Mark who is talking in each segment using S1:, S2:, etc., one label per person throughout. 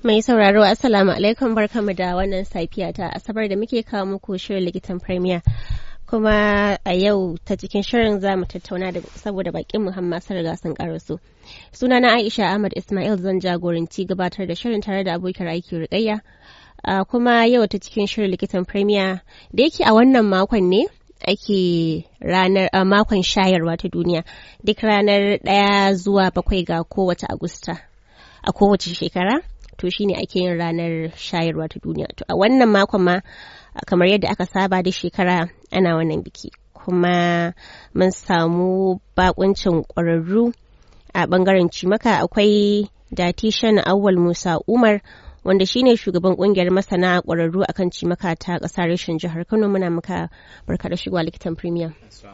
S1: Mai sauraro Assalamu alaikum barkamu da wannan safiya ta Asabar da muke kawo muku shirin likitan Premier. Kuma a yau ta cikin shirin za mu tattauna da saboda bakin Muhammad sun riga sun karasu. Sunana Aisha Ahmad Ismail zan jagoranci gabatar da shirin tare da abokin aiki Rukayya. Uh, kuma yau ta cikin shirin likitan Premier da yake a wannan makon ne ake ranar uh, makon shayarwa ta duniya duk ranar ɗaya zuwa bakwai ga kowace Agusta a kowace shekara. to shine ake yin ranar shayarwa ta duniya to a wannan makon ma kamar yadda aka saba da shekara ana wannan biki kuma mun samu bakuncin ƙwararru a bangaren cimaka akwai datishan awwal musa umar wanda shine shugaban kungiyar masana ƙwararru akan cimaka ta ƙasar reshen jihar kano muna muka barka da shigowa likitan premium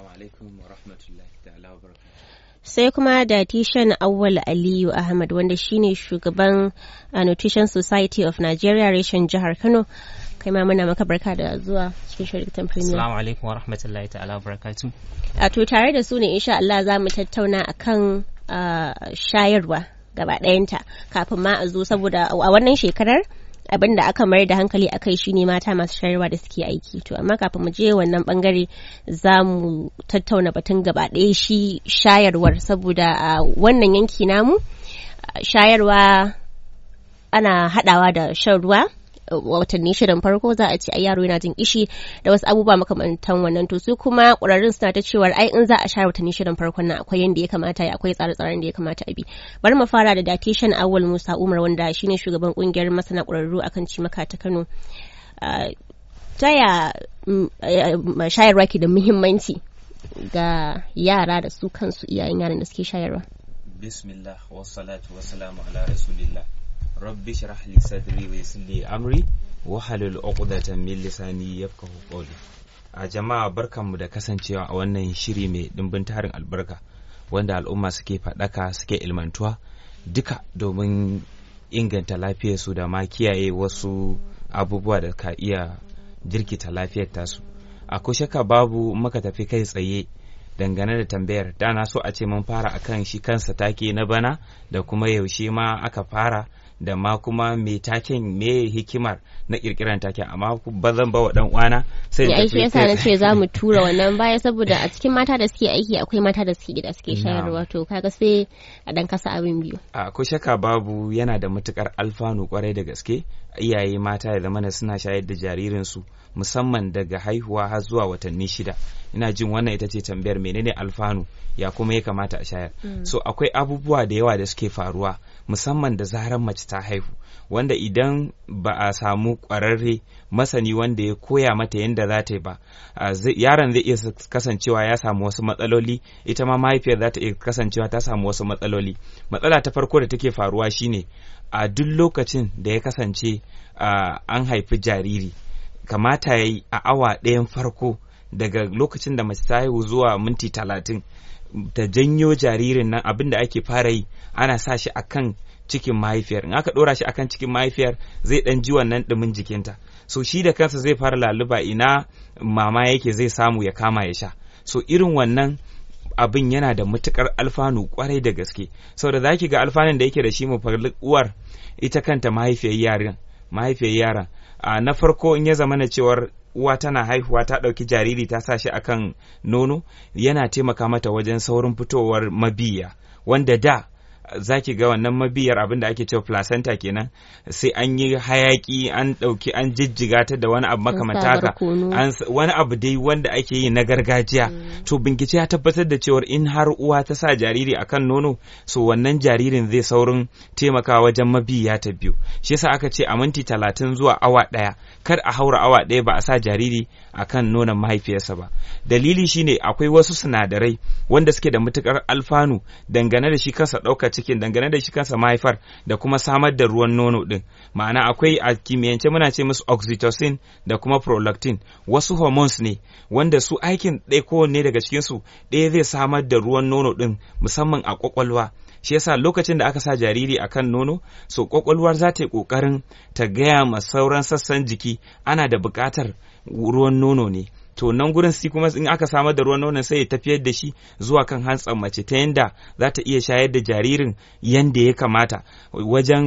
S1: sai kuma da tishan awwal aliyu ahmad wanda shine shugaban uh, nutrition society of nigeria reshen jihar kano kai ma muna maka barka da zuwa cikin shirkitan premier
S2: assalamu alaikum wa rahmatullahi ta'ala barakatu
S1: a to tare da su ne insha Allah za mu tattauna akan uh, shayarwa gaba ɗayanta kafin ma a zo saboda a wannan shekarar abin da aka mayar da hankali a kai shine mata masu shayarwa da suke aiki to amma kafin mu je wannan bangare za mu tattauna batun gaba ɗaya shi shayarwar saboda a wannan yanki namu shayarwa ana haɗawa da shan ruwa watanni shirin farko za a ce ai yaro yana jin ishi da wasu abubuwa makamantan wannan to su kuma ƙwararrun suna ta cewa ai in za a share watanni shirin farkon nan akwai yanda ya kamata ya akwai tsare-tsaren da ya kamata a bi bari mu fara da datishan awal musa umar wanda shine shugaban kungiyar masana ƙwararru akan cimaka ta kano ta ya shayarwa ke da muhimmanci ga yara da su kansu iyayen yaran da suke shayarwa
S2: bismillah wassalatu wassalamu ala rasulillah rabbi shrah li sadri wa yassir li amri wa halul uqdatan min lisani yafqahu qawli a jama'a barkanmu da kasancewa a wannan shiri mai dimbin tarin albarka wanda al'umma suke faɗaka suke ilmantuwa duka domin inganta lafiyarsu da ma kiyaye wasu abubuwa da ka iya jirkita lafiyar tasu a shaka babu maka tafi kai tsaye dangane da tambayar da na so a ce mun fara akan shi kansa take na bana da kuma yaushe ma aka fara da ma kuma me taken me hikimar na kirkiran taken amma ba zan ba wa dan uwana sai
S1: ya aiki yasa na ce za mu tura wannan baya saboda a cikin mata da suke aiki akwai mata da suke gida suke shayarwa to kaga sai a dan kasa abin biyu
S2: a ko shaka babu yana da matukar alfanu kwarai da gaske iyaye mata ya zamana suna shayar da jaririn su musamman daga haihuwa har zuwa watanni shida ina jin wannan ita ce tambayar menene alfanu ya kuma ya kamata a shayar mm. so akwai abubuwa da yawa da suke faruwa musamman da zarar mace ta haihu wanda idan ba a samu ƙwararre masani wanda ya koya mata yadda za ta yi ba yaron zai iya kasancewa ya samu wasu matsaloli ita ma mahaifiyar za ta iya kasancewa ta samu wasu matsaloli matsala ta farko da take faruwa shine a duk lokacin da ya kasance an haifi jariri kamata ya yi a awa ɗayan farko daga lokacin da mace ta haihu zuwa minti talatin ta janyo jaririn nan abin da ake fara yi ana sa shi akan cikin mahaifiyar in aka ɗora shi akan cikin mahaifiyar zai ɗan ji wannan ɗumin jikinta so shi da kansa zai fara laluba ina mama yake zai samu ya kama ya sha so irin wannan abin yana da matukar alfanu kwarai da gaske saboda za ki ga alfanun da yake da shi mafarlik uwar ita kanta mahaifiyar yaran mahaifiyar yaran na farko in ya zama na cewar uwa tana haihuwa ta ɗauki jariri ta sa shi akan nono yana taimaka mata wajen saurin fitowar mabiya wanda da za ki ga wannan mabiyar abin da ake cewa placenta kenan sai an yi hayaki an ɗauki an jijjiga ta da wani abu makamanta haka wani abu dai wanda ake yi na gargajiya mm. to bincike ya tabbatar da cewar in har uwa ta sa jariri akan nono so wannan jaririn zai saurin taimakawa wajen mabiya ta biyu shi yasa aka ce a minti talatin zuwa awa ɗaya kar a haura awa ɗaya ba a sa jariri akan nonon mahaifiyarsa ba dalili shine akwai wasu sinadarai wanda suke da matukar alfanu dangane da shi kansa ɗaukar cikin dangane da shi kansa mahaifar da kuma samar da ruwan nono din ma'ana akwai a kimiyyance muna ce musu oxytocin da kuma prolactin wasu hormones ne wanda su aikin ɗaya kowanne daga cikinsu ɗaya zai samar da ruwan nono din musamman a kwakwalwa shi yasa lokacin da aka sa jariri a kan nono so kwakwalwar za ta yi ƙoƙarin ta gaya ma sauran sassan jiki ana da buƙatar ruwan nono ne to nan gurin si kuma in aka samar da ruwan nonon sai ya tafiyar da shi zuwa kan hantsan mace ta yanda za ta iya shayar da jaririn yanda ya kamata wajen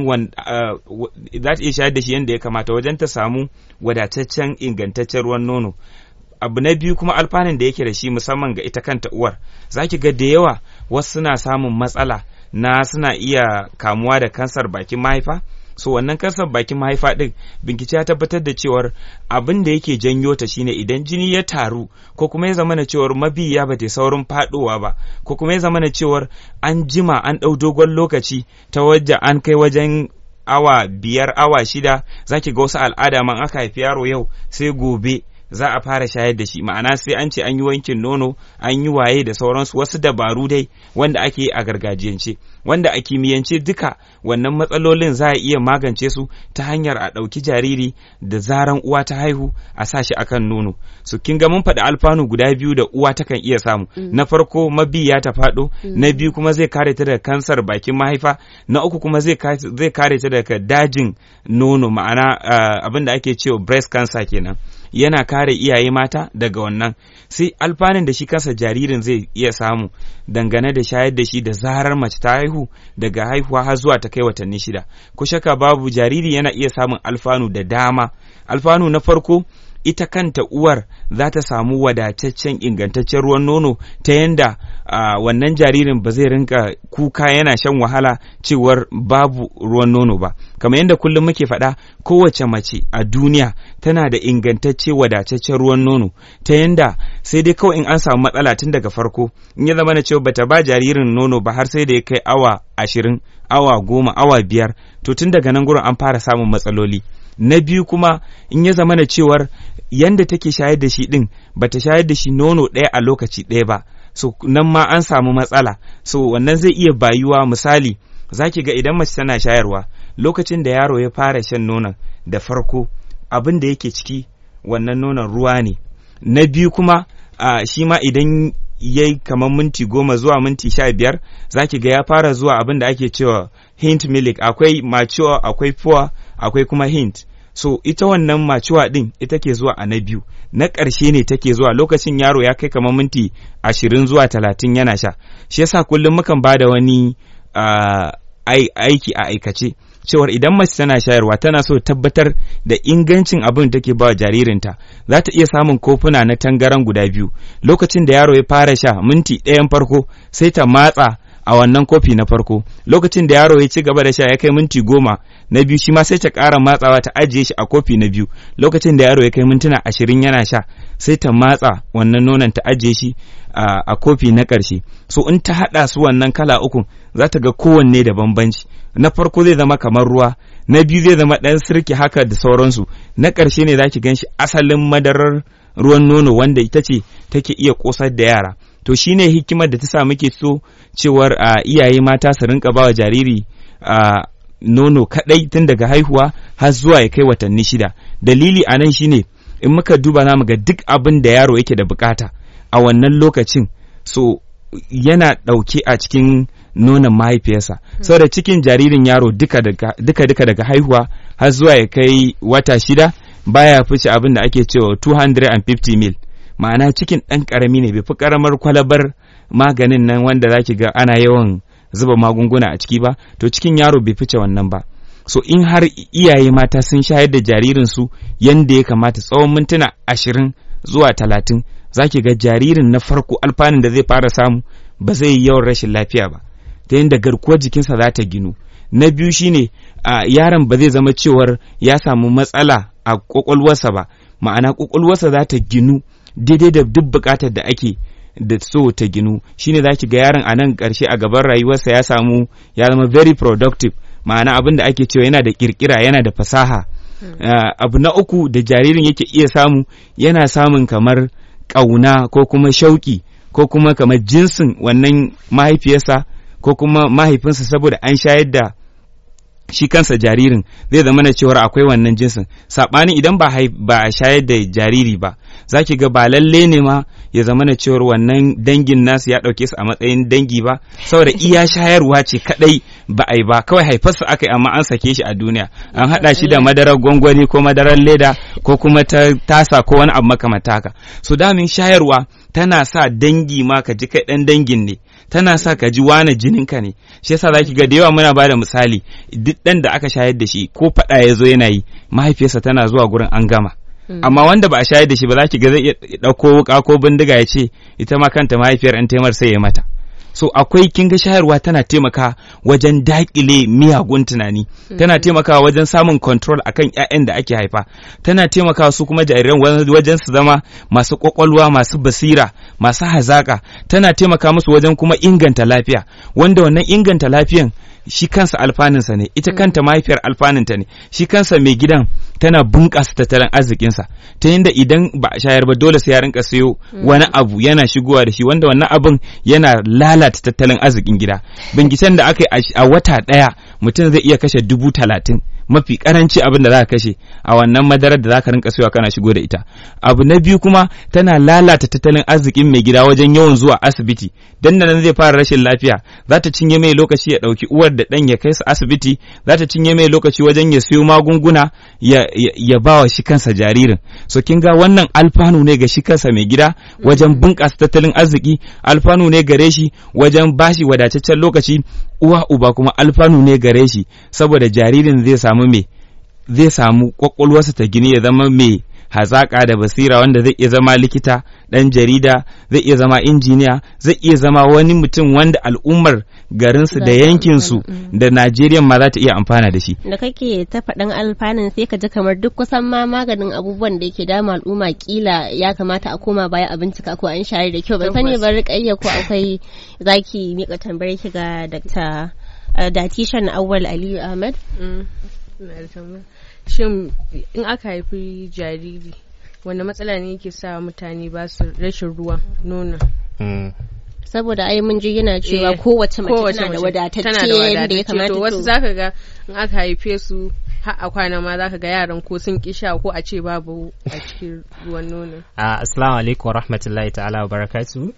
S2: za ta iya shayar da shi yanda ya kamata wajen ta samu wadataccen ingantaccen ruwan nono abu na biyu kuma alfanun da yake da shi musamman ga ita kanta uwar za ki ga da yawa wasu suna samun matsala na suna iya kamuwa da kansar bakin mahaifa so wannan kansar bakin mahaifa din bincike ya tabbatar da cewar abin da yake janyo ta shine idan jini ya taru ko kuma ya zama na cewar mabiya ba ta saurin fadowa ba ko kuma ya zama na cewar an jima an ɗau dogon lokaci ta wajen an kai wajen awa biyar awa shida zaki ga wasu al'ada man aka haifi yaro yau sai gobe za a fara shayar da shi ma'ana sai an ce an yi wankin nono an yi waye da sauransu wasu dabaru dai wanda ake yi a gargajiyance wanda a kimiyyance duka wannan matsalolin za a iya magance su ta hanyar a ɗauki jariri da zaran uwa ta haihu a sa shi akan nono su kin ga mun faɗi alfanu guda biyu da uwa takan iya samu na farko mabiya ta faɗo na biyu kuma zai kare ta daga kansar bakin mahaifa na uku kuma zai kare ta daga dajin nono ma'ana abin da ake cewa breast cancer kenan yana kare iyaye mata daga wannan sai alfanun da shi kansa jaririn zai iya samu dangane da shayar da shi da zarar mace ta haihu daga haihuwa har zuwa ta kai watanni shida ko shaka babu jariri yana iya samun alfanu da dama alfanu na farko ita kanta uwar za ta samu wadataccen ingantaccen ruwan nono ta yanda uh, wannan jaririn ba zai rinka kuka yana shan wahala cewar babu ruwan nono ba kamar yadda kullum muke faɗa kowace mace a duniya tana da ingantacce wadataccen ruwan nono ta yanda sai dai kawai in an samu matsala tun daga farko in ya zama na cewa bata ba jaririn nono ba har sai da ya kai awa ashirin awa goma awa biyar to tun daga nan gurin an fara samun matsaloli na biyu kuma in ya zama na cewar yanda take shayar da shi din bata shayar da shi nono ɗaya a lokaci ɗaya ba so nan ma an samu matsala so wannan zai iya bayuwa misali zaki ga idan mace tana shayarwa lokacin da yaro ya fara shan nonon da farko abin da yake ciki wannan nonon ruwa ne na biyu kuma uh, shi ma idan ya yi kamar minti goma zuwa minti sha biyar zaki ga ya fara zuwa abin da ake cewa hint milk akwai mature akwai poor akwai kuma hint so ita wannan macuwa din ita ke zuwa a na biyu na ƙarshe ne take zuwa lokacin yaro ya kai kamar minti ashirin zuwa talatin yana sha shi yasa kullum mukan ba da wani uh, aiki a aikace cewar idan mace tana shayarwa tana so tabbatar da ingancin abin da take ba jaririnta za ta iya samun kofuna na tangaran guda biyu lokacin da yaro ya fara sha minti ɗayan farko sai ta matsa a wannan kofi na farko lokacin da yaro ya ci gaba da sha ya kai minti goma na biyu shi ma sai ta ƙara matsawa ta ajiye shi a kofi na biyu lokacin da yaro ya kai mintuna ashirin yana sha sai ta matsa wannan nonon ta ajiye shi a kofi na ƙarshe so in ta haɗa su wannan kala ukun za ta ga kowanne da bambanci na farko zai zama kamar ruwa na biyu zai zama ɗan sirki haka da sauransu na ƙarshe ne za ki gan shi asalin madarar ruwan nono wanda ita ce take iya ƙosar da yara to shine hikimar da ta sa muke so cewar a iyaye mata su rinka bawa jariri a nono kadai tun daga haihuwa har zuwa ya kai watanni shida dalili a nan shine in muka duba namu ga duk abin da yaro yake da bukata a wannan lokacin so yana ɗauke a cikin nonon mahaifiyarsa saboda cikin jaririn yaro duka duka daga haihuwa har zuwa ya kai wata shida baya fice abin da ake cewa 250 mil ma'ana cikin ɗan ƙarami ne bai fi ƙaramar kwalabar maganin nan wanda zaki ga ana yawan zuba magunguna a ciki ba to cikin yaro bai fice wannan ba so in har iyaye mata sun shayar da jaririnsu yanda ya kamata tsawon mintuna ashirin zuwa talatin zaki ga jaririn na farko alfanun da zai fara samu ba zai yi yawan rashin lafiya ba ta yadda garkuwar jikinsa za ta ginu na biyu shine a yaron ba zai zama cewar ya samu matsala a kwakwalwarsa ba ma'ana kwakwalwarsa za ta ginu daidai da duk bukatar da ake da so ta ginu shine za ki ga yaron a nan ƙarshe a gaban rayuwarsa ya samu ya zama very productive ma'ana abin da ake cewa yana da kirkira yana da fasaha uh, abu na uku da jaririn yake iya samu yana samun kamar ƙauna ko kuma shauƙi ko kuma kamar jinsin wannan mahaifiyarsa ko kuma mahaifinsa saboda an shayar da shi kansa jaririn zai zama na cewar akwai wannan jinsin saɓanin idan ba ba a shayar da jariri ba za ki ga ba lalle ne ma ya zama na cewar wannan dangin nasu ya ɗauke su a matsayin dangi ba saboda iya shayarwa ce kaɗai ba a yi ba kawai haifarsa aka yi amma an sake shi a duniya an haɗa shi da madarar gwangwani ko madarar leda ko kuma ta tasa ko wani abu makamanta haka so damin shayarwa tana sa dangi ma ka ji kai ɗan dangin ne tana sa ka ji wane jininka ne shi yasa zaki ga da yawa muna bada misali duk ɗan da aka shayar da shi ko faɗa ya zo yana yi mahaifiyarsa tana zuwa gurin an gama amma wanda ba a shayar da shi ba za ki ga zai iya ɗauko wuka ko bindiga ya ce ita ma kanta mahaifiyar an taimar sai ya mata so akwai kin ga shayarwa tana taimaka wajen daƙile miyagun tunani tana taimakawa wajen samun control akan ƴaƴan da ake haifa tana taimakawa su kuma jariran wajen su zama masu kwakwalwa masu basira masu hazaka tana taimaka musu wajen kuma inganta lafiya wanda wannan inganta lafiyan shi kansa alfaninsa ne ita kanta mahaifiyar alfaninta ne shi kansa mai gidan tana bunƙasa tattalin arzikinsa ta yadda idan ba a shayar ba dole sai ya rinka sayo wani abu yana shigowa da shi wanda wannan abun yana lalata tattalin arzikin gida binciken da aka yi a wata ɗaya mutum zai iya kashe dubu talatin mafi karanci abin da za ka kashe a wannan madarar da za ka rinka sayowa kana shigo da ita abu na biyu kuma tana lalata tattalin arzikin mai gida wajen yawan zuwa asibiti dan da nan zai fara rashin lafiya za ta cinye mai lokaci ya ɗauki uwar da ɗan ya kai su asibiti za ta cinye mai lokaci wajen ya siyo magunguna ya, ya, ya ba wa shi kansa jaririn so kin ga wannan alfanu ne ga shi kansa mai gida wajen bunƙasa tattalin arziki alfanu ne gare shi wajen bashi wadataccen lokaci uwa uba kuma alfanu ne gare shi saboda jaririn zai samu me zai samu kwakwalwarsa ta gini ya zama mai hazaƙa da basira wanda zai iya zama likita ɗan jarida zai iya zama injiniya zai iya zama wani mutum wanda al'ummar garinsu da yankinsu da najeriya ma za ta iya amfana da shi
S1: da kake ta faɗin alfanun sai ka ji kamar duk kusan ma maganin abubuwan da yake dama al'umma kila ya kamata a koma baya a bincika ko an share da kyau ban sani ba rikayya ko akwai zaki mika tambayar ki ga dr datishan awwal aliyu ahmad
S3: shin in aka haifi jariri wanda matsala ne yake sa mutane ba su rashin ruwan nono
S1: saboda ai mun ji yana cewa kowace mace tana da wadatacce da ya kamata
S3: to wasu zaka ga in aka haife su har a kwana ma zaka ga yaran ko sun kisha ko a ce babu a cikin ruwan nono
S4: assalamu alaikum rahmatullahi ta'ala wa barakatu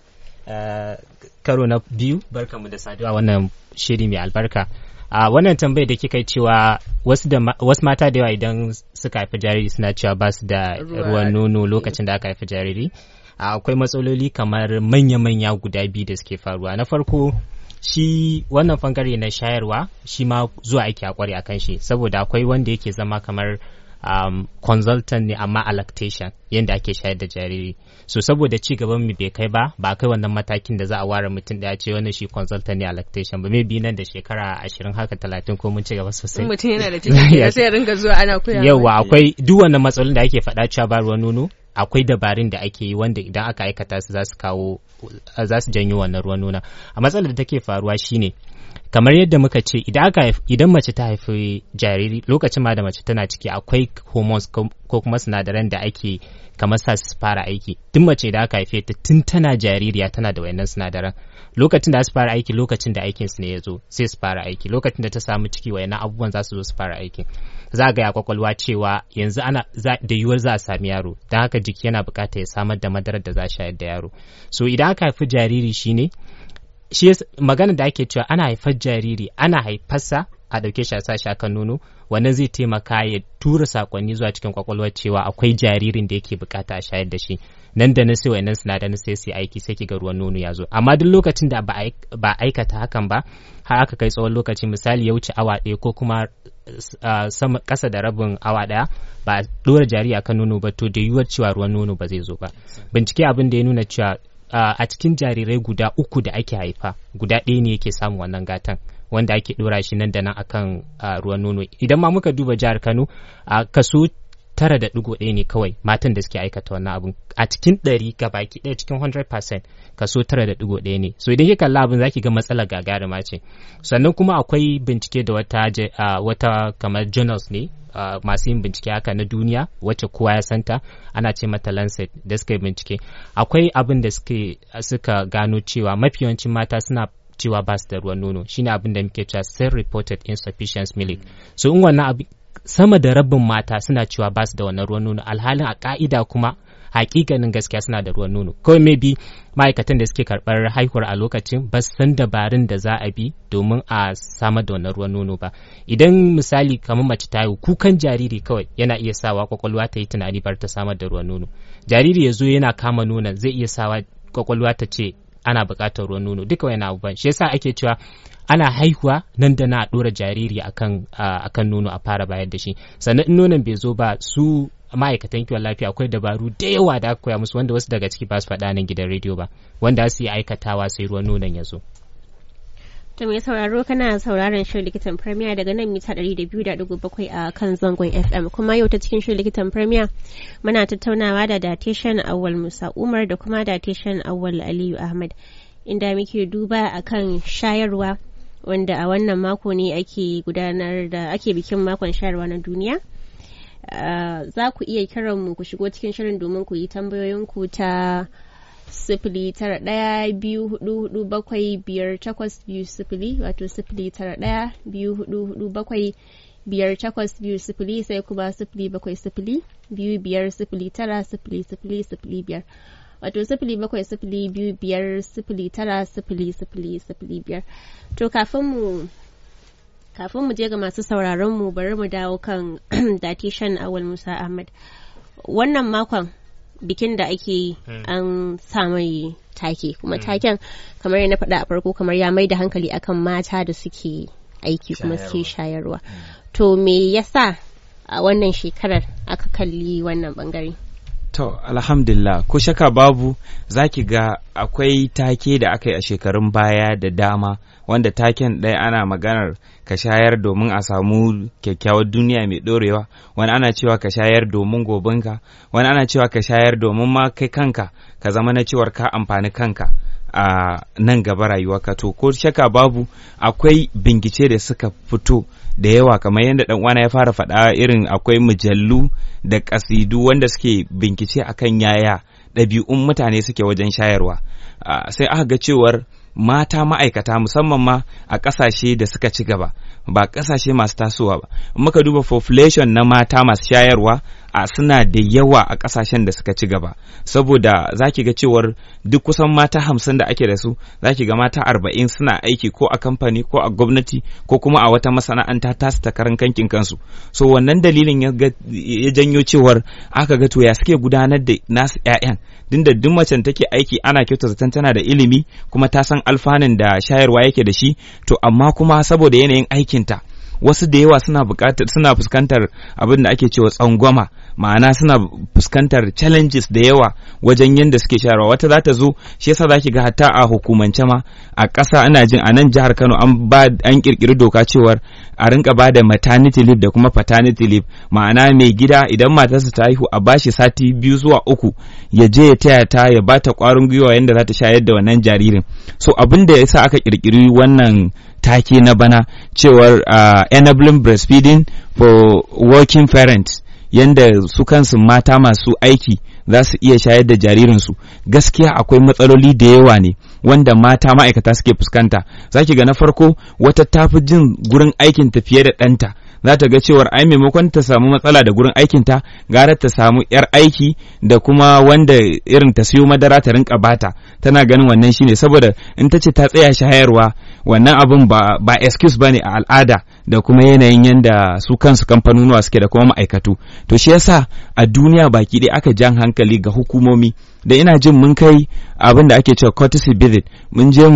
S4: karo na biyu barkamu da saduwa wannan shiri mai albarka a wannan tambayar da kika cewa wasu mata da yawa idan suka haifi jariri suna cewa ba su da ruwan nono lokacin da aka haifi jariri akwai matsaloli kamar manya-manya guda biyu da suke faruwa na farko shi wannan bangare na shayarwa shi ma zuwa aiki a kware akan shi saboda akwai wanda yake zama kamar um, consultant ne amma a lactation yadda ake shayar da jariri so saboda ci gaban mu bai kai ba ba kai wannan matakin da za a ware mutum da ce wannan shi consultant ne a lactation ba maybe nan da shekara ashirin haka talatin ko mun ci gaba sosai
S3: mutum yana da ciki sai ya ringa zuwa ana koya
S4: yawa akwai duk wannan matsalolin da ake faɗa cewa ba ruwan nono akwai dabarun da ake yi wanda idan aka aikata su za su kawo za su janyo wannan ruwan nuna a matsalar da take faruwa shine kamar yadda muka ce idan aka idan mace ta haifi jariri lokacin ma da mace tana ciki akwai hormones ko kuma sinadaran da ake kamar sa su fara aiki tun mace da aka haife ta tun tana jaririya tana da wayannan sinadaran lokacin da su fara aiki lokacin da aikin su ne ya zo sai su fara aiki lokacin da ta samu ciki wayannan abubuwan za su zo su fara aiki za a gaya kwakwalwa cewa yanzu ana da yiwuwar za a sami yaro don haka jiki yana buƙatar ya samar da madarar da za a shayar da yaro so idan aka haifi jariri shine shi magana da ake cewa ana haifar jariri ana haifarsa a ɗauke shi a sa shi akan nono wannan zai taimaka ya tura sakonni zuwa cikin kwakwalwar cewa akwai jaririn da yake bukata a shayar da shi nan da nan sai wayannan sinadaran sai sai aiki sai kiga ruwan nono ya zo amma duk lokacin da ba aikata hakan ba har aka kai tsawon lokaci misali ya wuce awa ɗaya ko kuma sama ƙasa da rabin awa ɗaya ba a ɗora jariri akan nono ba to da yiwuwar cewa ruwan nono ba zai zo ba bincike abin da ya nuna cewa a cikin jarirai guda uku da ake haifa guda ɗaya ne yake samun wannan gatan wanda ake ɗora shi nan da nan akan ruwan nono idan ma muka duba jihar kano a kaso tara da ɗigo ɗaya ne kawai matan da suke aikata wannan abun a cikin ɗari baki ɗaya cikin 100% kaso tara da ɗigo ɗaya ne so idan kika kalla abin zaki ga matsalar gagarima ce sannan kuma akwai bincike da wata wata kamar journals ne Uh, masu yin bincike haka na duniya wacce kowa ya santa ana ce mata lancet da suka yi bincike akwai abin da suka gano cewa mafi yawancin mata suna cewa ba su da ruwan nono shine abin da muke cewa self reported insufficient milk so in wannan abu sama da rabin mata suna cewa ba su da wannan ruwan nono alhalin a ka'ida kuma hakikanin gaskiya suna da ruwan nono kawai maybe ma'aikatan da suke karɓar haihuwar a lokacin ba su san dabarun da za a bi domin a samar da wannan ruwan nono ba idan misali kamar mace ta haihu kukan jariri kawai yana iya sawa kwakwalwa ta yi tunani bar ta samar da ruwan nono jariri ya zo yana kama nonon zai iya sawa kwakwalwa ta ce ana buƙatar ruwan nono duka wani abubuwan shi yasa ake cewa ana haihuwa nan da na ɗora jariri akan akan nono a fara bayar da shi sannan in nonon bai zo ba su ma'aikatan kiwon lafiya akwai dabaru da yawa da aka koya musu wanda wasu daga ciki ba su faɗa nan gidan rediyo ba wanda su yi aikatawa sai ruwan nonon ya zo.
S1: To mai sauraro kana sauraron shirin likitan Premier daga nan mita 200.7 a kan zangon FM kuma yau ta cikin shirin likitan Premier muna tattaunawa da datishan Awal Musa Umar da kuma datishan Awal Aliyu Ahmad inda muke duba akan shayarwa wanda a wannan mako ne ake gudanar da ake bikin makon shayarwa na duniya. Uh, za ku iya kiran mu ku shigo cikin shirin domin ku yi tambayoyinku ta sifili tara ɗaya biyu hudu hudu bakwai biyar takwas biyu sifili wato sifili tara ɗaya biyu hudu hudu bakwai biyar takwas biyu sifili sai kuma sifili bakwai sifili biyu biyar sifili tara sifili sifili sifili biyar wato sifili bakwai sifili biyu biyar sifili tara sifili sifili sifili biyar to kafin mu kafin mu je ga masu sauraron mu bari mu dawo kan datishan awal musa ahmad wannan makon bikin da ake yi an sa mai take kuma taken kamar na faɗa a farko kamar ya mai da hankali akan mata da suke aiki kuma suke shayarwa to me yasa a wannan shekarar aka kalli wannan bangare
S2: To, alhamdulillah, ko shaka babu za ki ga akwai take da aka yi a shekarun baya da dama wanda taken ɗaya ana maganar ka shayar domin a samu kyakkyawar duniya mai ɗorewa, wani ana cewa ka shayar domin gobinka, wani ana cewa ka shayar domin ma kai kanka ka zama na cewar ka amfani kanka. a nan gaba rayuwarka to ko shaka babu akwai bingice da suka fito da yawa kamar yadda dan uwana ya fara faɗa irin akwai mujallu da kasidu wanda suke binkice akan yaya ɗabi'un mutane suke wajen shayarwa sai aka ga cewar mata ma'aikata musamman ma a ƙasashe da suka ci gaba ba ƙasashe masu tasowa ba muka duba population na mata masu shayarwa a suna da yawa a ƙasashen da suka ci gaba saboda za ki ga cewar duk kusan mata hamsin da ake da su za ki ga mata arba'in suna aiki ko a kamfani ko a gwamnati ko kuma a wata masana'anta tasu ta karan kankin kansu so wannan dalilin ya janyo cewar aka ga to ya suke gudanar da nasu 'ya'yan din da duk macen take aiki ana kyauta zaton tana da ilimi kuma ta san alfanun da shayarwa yake da shi to amma kuma saboda yanayin aikinta wasu da yawa suna buƙatar suna fuskantar abin da ake cewa tsangwama ma'ana suna fuskantar challenges da yawa wajen yadda suke shayarwa wata za ta zo shi yasa zaki ga hatta a hukumance ma a ƙasa ana jin a nan jihar Kano an ba an kirkiri doka cewar a rinka ba da maternity leave da kuma paternity leave ma'ana mai gida idan matarsa ta haihu a bashi sati biyu zuwa uku ya je ya taya ta ya bata ƙwarin gwiwa yadda za ta shayar da wannan jaririn so abin da yasa aka kirkiri wannan take na bana cewar uh, enabling breastfeeding for working parents yanda su kansu mata masu aiki za su iya shayar da jaririnsu gaskiya akwai matsaloli da yawa ne wanda mata ma'aikata suke fuskanta za ki ga na farko wata tafi jin gurin aikinta fiye da ɗanta za ta ga cewar ai maimakon ta samu matsala da gurin aikinta gara ta samu yar aiki da kuma wanda irin ta siyo madara ta rinka bata tana ganin wannan shine saboda in ta ce ta tsaya shayarwa wannan abin ba ba excuse bane a al'ada da kuma yanayin yanda su kansu kamfanonuwa suke da kuma ma'aikatu to shi yasa a duniya baki ɗaya aka jan hankali ga hukumomi da ina jin mun kai abin da ake cewa courtesy visit mun je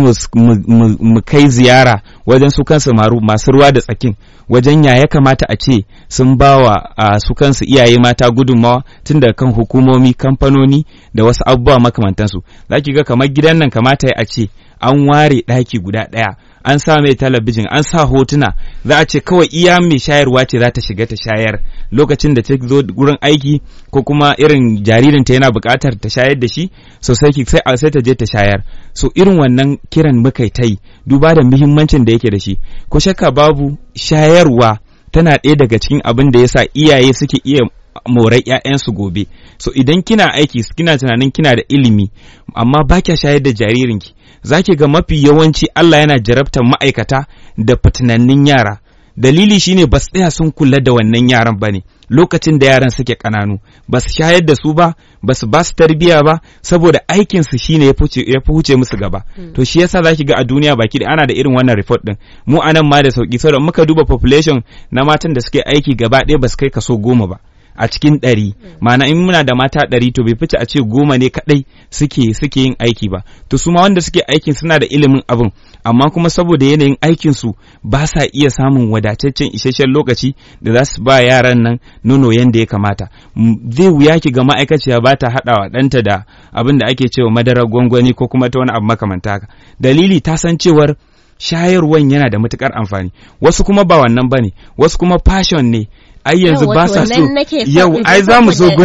S2: mu kai ziyara wajen su kansu masu ruwa da tsakin wajen ya ya kamata a ce sun ba wa su kansu iyaye mata gudunmawa tun da kan hukumomi kamfanoni da wasu abubuwa makamantansu za ki ga kamar gidan nan kamata a ce an ware ɗaki guda ɗaya an sa mai talabijin an sa hotuna za a ce kawai iya mai shayarwa ce za ta shiga ta shayar lokacin da ta zo gurin aiki ko kuma irin jaririnta yana buƙatar ta shayar da shi so sai sai sai ta je ta shayar so irin wannan kiran muka ta yi duba da muhimmancin da yake da shi ko shakka babu shayarwa tana ɗaya daga cikin abin da yasa iyaye suke iya morai ƴaƴansu gobe so idan kina aiki kina tunanin kina da ilimi amma ba kya shayar da jaririnki zaki ga mafi yawanci Allah yana jarabtar ma'aikata da fitinannin yara dalili shine ba su tsaya sun kula da wannan yaran ba ne lokacin da yaran suke ƙananu ba su shayar da su ba ba su ba su tarbiya ba saboda aikinsu shine ya fi huce musu gaba to shi yasa zaki ga a duniya baki da ana da irin wannan report din mu anan ma da sauki saboda muka duba population na matan da suke aiki gaba ɗaya ba su kai kaso goma ba a cikin ɗari ma'ana in muna da mata ɗari to bai fice a ce goma ne kaɗai suke suke yin aiki ba to su ma wanda suke aikin suna da ilimin abin amma kuma saboda yanayin aikinsu ba sa iya samun wadataccen isasshen lokaci da za su ba yaran nan nono yadda ya kamata zai wuya ki ga ma'aikaciya ba ta haɗawa ɗanta da abin da ake cewa madarar gwangwani ko kuma ta wani abu makamanta haka dalili ta san cewar shayarwan yana da matukar amfani wasu kuma ba wannan bane wasu kuma passion ne ai yanzu ba sa so yau ai za mu so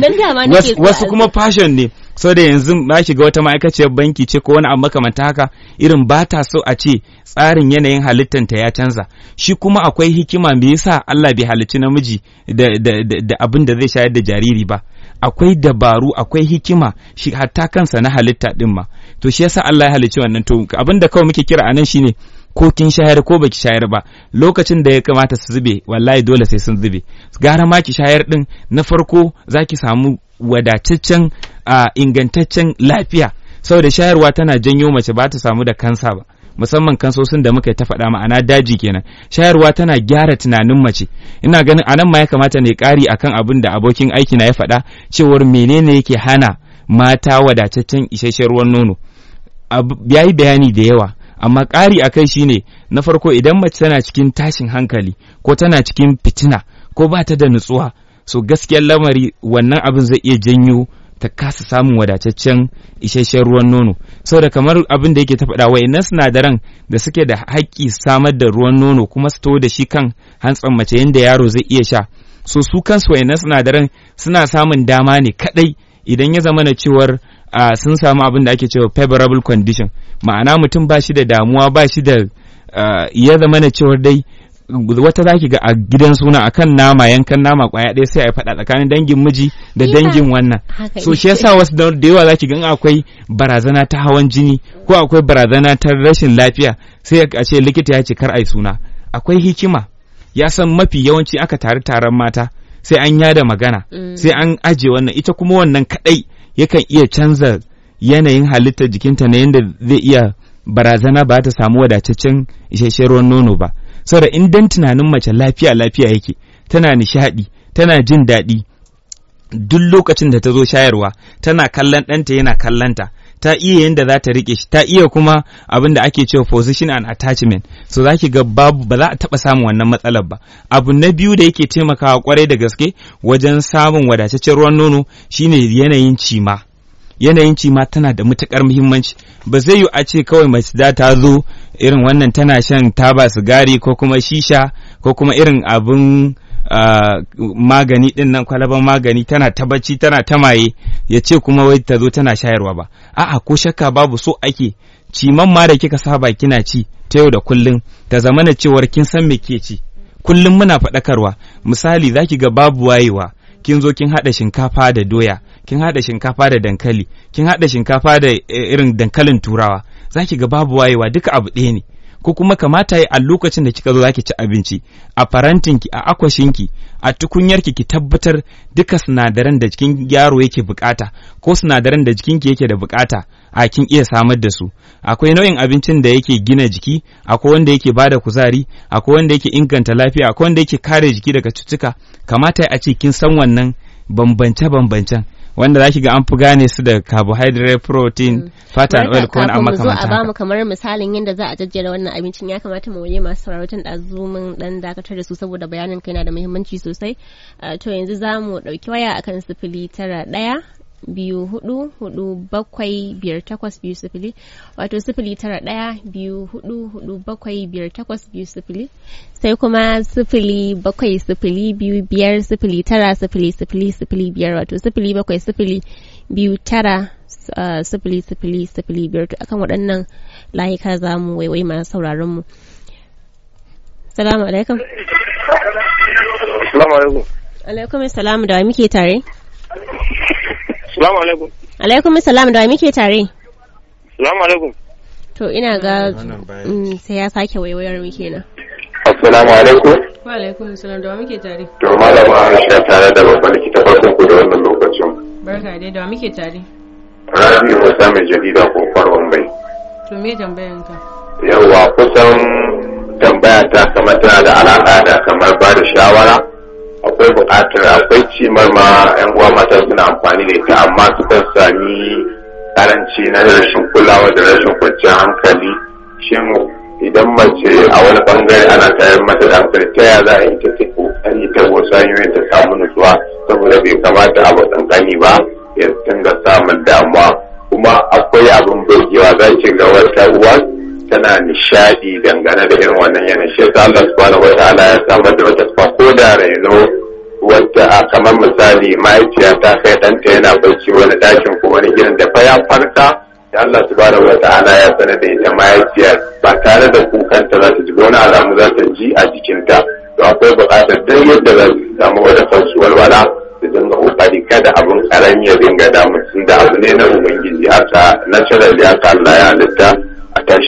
S2: wasu kuma passion ne so da yanzu ba shiga wata ma'aikaciyar banki ce ko wani abu makamanta haka irin ba ta so a ce tsarin yanayin halittanta ya canza shi kuma akwai hikima me yasa Allah bai halicci namiji da, da, da, da abin da zai shayar da jariri ba akwai dabaru akwai hikima shi hatta kansa na halitta din ma to shi yasa Allah ya halicci wannan to abin da kawai muke kira anan shine ko kin shayar ko baki shayar ba lokacin da ya kamata su zube wallahi dole sai sun zube gara ma ki shayar din na farko zaki samu wadataccen uh, ingantaccen lafiya saboda shayarwa tana janyo mace ba ta samu da kansa ba musamman kansosin da muka ta faɗa ma'ana daji kenan shayarwa tana gyara tunanin mace ina ganin anan ma ya kamata ne ƙari akan abin da abokin aiki na ya faɗa cewar menene yake hana mata wadataccen isasshen ruwan nono ya yi bayani da yawa amma ƙari a kai shine na farko idan mace tana cikin tashin hankali ko tana cikin fitina ko ba ta da nutsuwa so gaskiyar lamari wannan abin zai iya janyo ta kasa samun wadataccen isasshen ruwan nono saboda kamar abin da yake ta faɗa wayannan sinadaran da suke da haƙƙi samar da ruwan nono kuma su da shi kan hantsan mace yadda yaro zai iya sha so su kansu wayannan sinadaran suna samun dama ne kaɗai idan ya zama na cewar uh, sun samu abin da ake cewa favorable condition ma'ana mutum ba shi da damuwa ba shi da uh, ya zama na cewar dai wata za ki ga a gidan suna akan nama yankan nama kwaya ɗaya sai a faɗa tsakanin dangin miji da dangin wannan so shi yasa wasu da yawa za ki ga akwai barazana ta hawan jini ko akwai barazana ta rashin lafiya sai a ce likita ya ce kar ai suna akwai hikima ya san mafi yawanci aka tare taron mata sai an yada magana sai an aje wannan ita kuma wannan kadai yakan iya canza yanayin halittar jikinta na yadda zai iya barazana ba ta samu wadataccen isasshen ruwan nono ba saboda in dan tunanin mace lafiya lafiya yake tana nishadi tana jin daɗi duk lokacin da ta zo shayarwa tana kallon ɗanta yana kallonta ta iya yadda za ta rike shi ta iya kuma abin da ake cewa position and attachment so za ki ga babu ba za a taɓa samun wannan matsalar ba abu na biyu da yake taimakawa kwarai da gaske wajen samun wadataccen ruwan nono shine yanayin cima yanayin cima tana da matukar muhimmanci ba zai yi a ce kawai mace da ta zo irin wannan tana shan taba sigari ko kuma shisha ko kuma irin abin Uh, magani din nan kwalaban magani tana ta bacci tana ta maye ya ce kuma wai ta zo tana shayarwa ba a'a ko shakka babu so ake ciman ma da kika saba kina ci ta yau da kullum ta zamana cewar kin san me ke ci kullum muna faɗakarwa misali zaki ga babu wayewa kin zo kin haɗa shinkafa da doya kin haɗa shinkafa da dankali kin haɗa shinkafa da irin dankalin turawa zaki ga babu wayewa duka abu ɗaya ne ko kuma kamata yi a lokacin da kika zo zaki ci abinci a farantinki a akwashinki a tukunyarki ki tabbatar duka sinadaran da jikin yaro yake bukata ko sinadaran da jikinki yake da bukata a kin iya samar da su akwai nau'in abincin da yake gina jiki akwai wanda yake bada kuzari akwai wanda yake inganta lafiya akwai wanda yake kare jiki daga cututtuka kamata a ce kin san wannan bambance-bambancen wanda za ki ga an fi gane su da carbohydrate protein fat and oil ko wani amma kamar
S1: a bamu kamar misalin yadda za a jajjera wannan abincin ya kamata mu waje masu sauraron ɗazu mun dan dakatar da su saboda bayanin kai na da muhimmanci sosai to yanzu za mu ɗauki waya akan sifili tara ɗaya biyu hudu hudu bakwai biyar takwas biyu sifili wato sifili tara ɗaya biyu hudu hudu bakwai biyar takwas biyu sifili sai kuma sifili bakwai sifili biyu biyar sifili tara sifili sifili sifili biyar wato sifili bakwai sifili biyu tara sifili sifili sifili biyar to akan waɗannan layuka za mu waiwai masu sauraron mu salamu alaikum
S5: salamu alaikum
S1: Alaikum salam da wa muke tare?
S5: Salamu alaikum.
S1: Alaikum salam da wa muke tare?
S5: Salamu alaikum.
S1: To ina ga
S2: Wannan bayan.
S1: mm, sai ya sake waiwayar mu kenan.
S6: Assalamu alaikum.
S3: Wa alaikum salam da wa muke tare.
S6: To malama Aisha tare da babban likita farkon ku da wannan lokacin.
S3: Barka dai da wa muke tare.
S6: Rabi Musa mai jarida ko farkon bai.
S3: To me tambayan ka?
S6: Yawwa kusan tambaya ta kamar tana da alaƙa da kamar ba da shawara. Akwai buƙatar akwai cimar ma 'yan uwa mata suna amfani da ita amma sukan sami karanci na rashin kulawa da rashin kwanciyar hankali. Shin idan mace a wani bangare ana tayar mata da hankali ta ya za a yi ta ta kokari ta wasu hanyoyin ta samu nutsuwa saboda bai kamata abu kankani ba ya dinga samun damuwa kuma akwai abin burgewa za ki ga wata uwa tana nishadi dangane da irin wannan yanayi shi yasa Allah subhanahu wataala ya samar da wata sifa ko da raino wata a kamar misali mahaifiya ta kai ɗanta yana bacci wani ɗakin ko wani gidan da fa ya farka da Allah subhanahu wata'ala ya sanar da ita mahaifiyar ba tare da kukanta za ta ji wani alamu za ta ji a jikinta to akwai buƙatar duk yadda za su samu wata sauki walwala su dinga kokari kada abin karami ya dinga damu tun da abu ne na ubangiji haka natural haka Allah ya halitta a tashi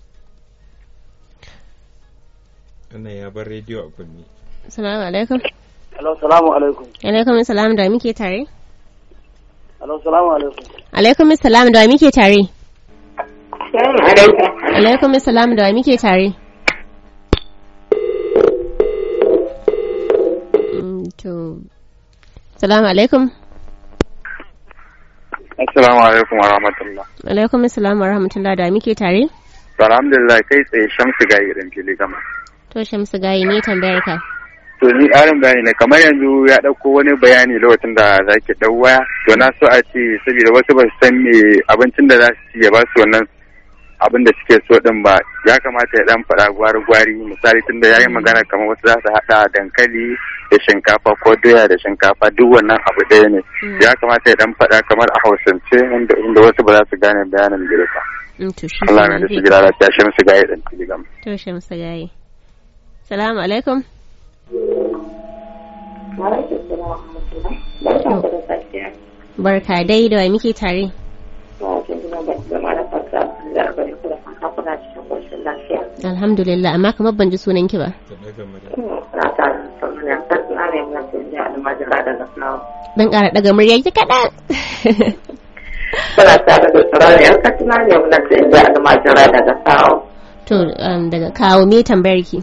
S2: Wannan ya bar rediyo a kunni.
S1: Assalamu alaikum.
S5: Hello, salamu alaikum.
S1: Alaikum salam da wa muke tare?
S5: Hello, salamu alaikum.
S1: Alaikum salam da wa muke tare?
S7: Salamu alaikum.
S1: Alaikum salam da wa muke tare? Mm, To, salamu alaikum.
S8: Assalamu alaikum wa rahmatullah.
S1: Alaikum salam wa rahmatullah da wa muke tare?
S8: Alhamdulillah kai tsaye shamsu ga irin fili gama.
S1: To Shamsu gayi ne tambayar ka.
S8: To ni ƙarin bayani ne kamar yanzu ya ɗauko wani bayani lokacin da za ki ɗau waya. To na so a ce saboda wasu ba su san me abincin da za su ci ya ba su wannan abin da suke so din ba ya kamata ya dan faɗa gwari-gwari misali tunda ya yi magana kamar wasu za su haɗa dankali da shinkafa ko doya da shinkafa duk wannan abu ɗaya ne ya kamata ya dan faɗa kamar a hausance inda inda wasu ba za su gane bayanin da ya
S1: Mm, To shi
S8: Allah
S1: kenan
S8: ne da shi
S1: zai-
S8: gida lafiya shi musu gaya ɗan telegam.
S1: To Shamsu gayi. Salamu alaikum.
S7: Alaikum salam wa rahmatullah. Barkan ku da safiya.
S1: Barka dai da wa muke tare?
S7: Na jin jina ba zama da fata da bari ku da fata kuna cikin koshin lafiya.
S1: Alhamdulillah amma kamar ban ji sunan ki ba.
S2: Ta daga murya.
S7: Na ta sannan ya ta na ne mun sun ji almajira daga Slawa.
S1: Dan ƙara daga murya ki kaɗan.
S7: Kuna tare da tsirrai ya ta na ne mun sun ji almajira daga Slawa.
S1: To um, daga kawo me tambayar ki?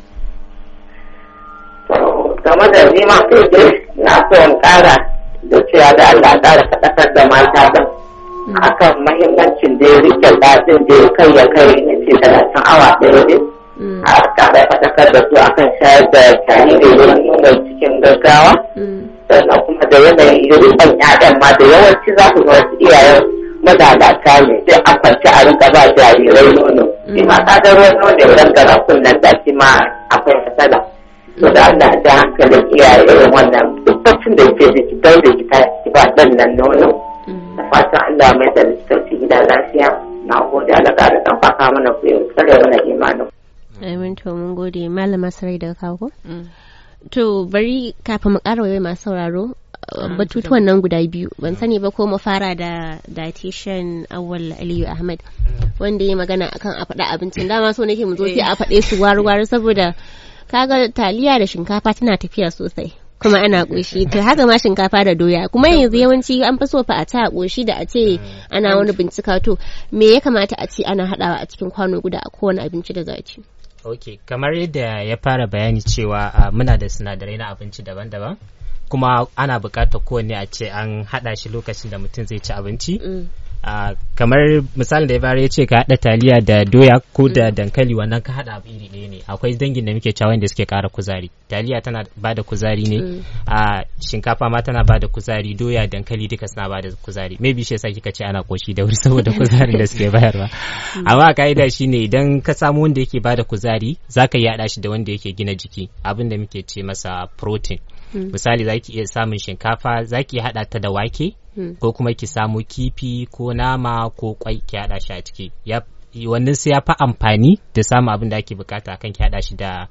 S7: To game da nima sai dai na so in ƙara da cewa da Allah ƙara faɗakar da mata ɗin. akan mahimmancin da ya rike daɗin da ya kai ya kai na ce talatin awa ɗaya ne
S1: Mm,
S7: a tare faɗakar da su akan shayar da jariri wurin nuna cikin gaggawa
S1: mm,
S7: sannan kuma da yanayin rikon ƴaƴan ma da yawanci za ku ga wasu iyayen malalata ne sai an kwanci a rika ba jarirai nono shi ma kaga ruwan nono idan gara kunnen da shi ma akwai matsala to da Allah da hankalin iyaye irin wannan duk bacin da yake da ki daure ki ta ki ba ɗan nan nono
S1: mm.
S7: da fatan Allah mai da littafi gida lafiya na gode Allah ka da dan faka mana ku yau tsare mana imanin
S1: Amin to mun gode malama sarai daga kawo ko? To bari kafin mu ƙara waiwai masu sauraro uh, batutuwan nan guda biyu ban sani ba ko mu fara da dietitian awal aliyu ahmad wanda ya magana akan a faɗa abincin dama so nake mu zo sai a faɗe su waru-waru saboda kaga taliya da shinkafa tana tafiya sosai kuma ana ƙoshi to haka ma shinkafa da doya kuma yanzu yawanci an fi so fa a ta ƙoshi da a ce ana wani bincika to me ya kamata a ce ana haɗawa a cikin kwano guda a kowane abinci da za a ci
S4: Ok, kamar yadda ya fara bayani cewa uh, muna da sinadarai na abinci daban-daban, kuma ana buƙatar kowanne a ce an haɗa shi lokacin da mutum zai ci abinci.
S1: Mm.
S4: Uh, kamar misalin da ya bayar ya ce ka haɗa taliya da doya ko da dankali wannan ka haɗa abu iri ɗaya ne akwai dangin da muke cewa wanda suke ƙara kuzari taliya tana ba da kuzari ne
S1: Mm.
S4: a shinkafa ma tana ba da kuzari doya dankali duka suna ba da kuzari maybe shi yasa kika ce ana koshi da wuri saboda kuzarin da suke bayarwa amma ka'ida shine idan ka samu wanda yake ba da kuzari zaka yi haɗa shi da wanda yake gina jiki abin da muke ce masa protein
S1: Mm.
S4: misali zaki iya samun shinkafa zaki haɗa ta da wake
S1: Mm.
S4: ko kuma ki samu kifi ko nama ko kwai ki haɗa shi a ciki ya wannan sai ya fi amfani da samun abin da ake bukata kan ki haɗa shi da